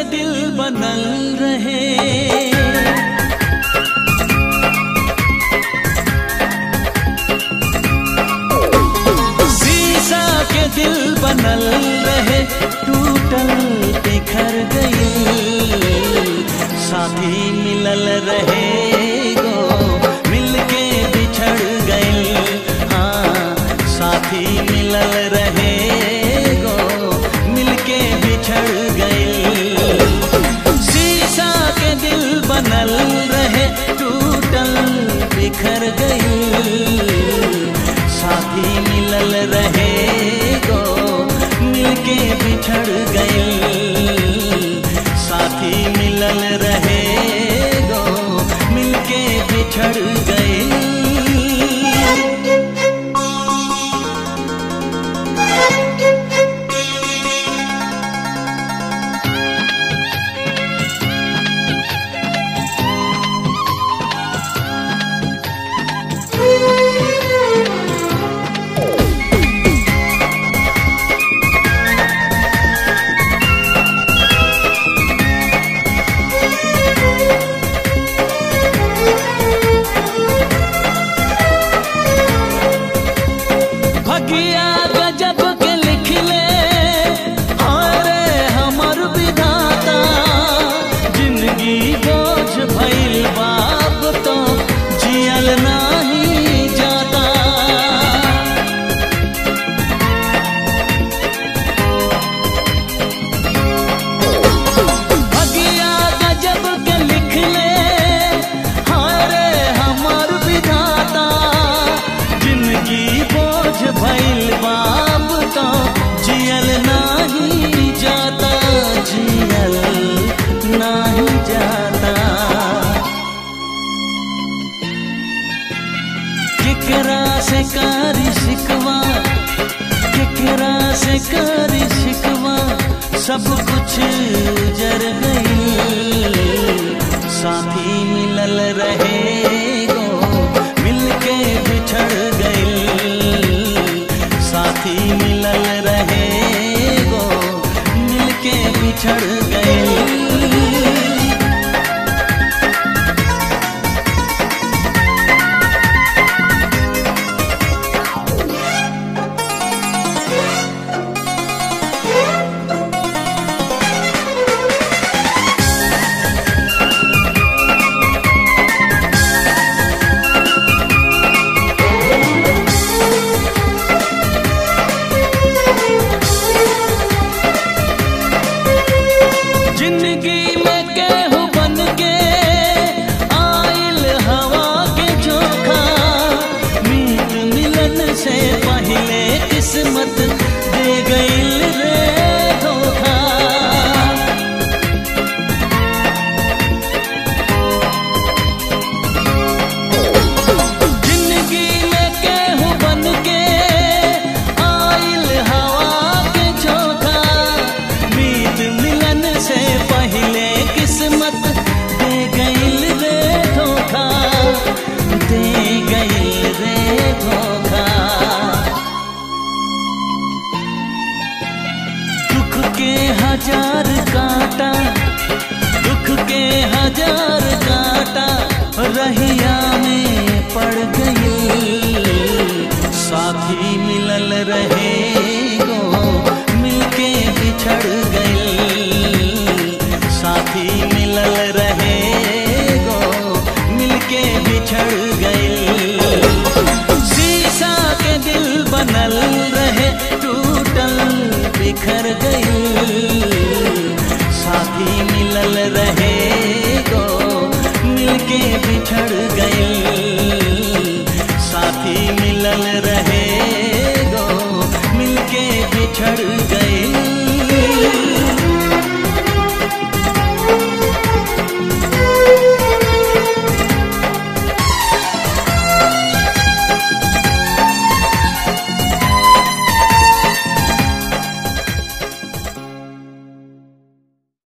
दिल बनल रहे शीशा के दिल बनल रहे टूटल बिखर गई साथी मिलल रहे गो मिलके बिछड़ गई हाँ साथी मिलल रहे गो मिलके बिछड़ गई शीशा के दिल बनल रहे टूटल बिखर गई साथी मिलल रहे गो मिलके बिछड़ गई साथी मिलल रहे गो मिलके बिछड़ गई भगिया गजब के लिखले अरे हमर विधाता जिंदगी बोझ भइल बाप तो जियल नाही जाता भगिया गजब के लिखले हारे हमर विधाता जिंदगी बोझ भइल बाप तो जियल नाही जाता जियल नाही जाता केकरा से कारी शिकवा केकरा से कारी शिकवा सब कुछ जर गई साथी मिलल रहे गो मिलके बिछड़ गई साथी मिलल रहे गो मिलके बिछड़ गई जिंदगी में केहू बन के आइल हवा के चोखा मीत मिलन से पहले किस्मत दे गईल रे धोखा जिंदगी में केहू बन के आइल हवा के चोखा मीत मिलन से पहले किस्मत दे गईल रे धोखा दे गईल रे धोखा दुख के हजार कांटा दुख के हजार कांटा रहिया में पड़ गई साथी मिलल रहे गो मिलके बिछड़ गई साथी मिलल रहे गो मिलके बिछड़ गई शीशा के दिल बनल रहे टूटल बिखर गई साथी मिलल रहे गो मिलके बिछड़ गई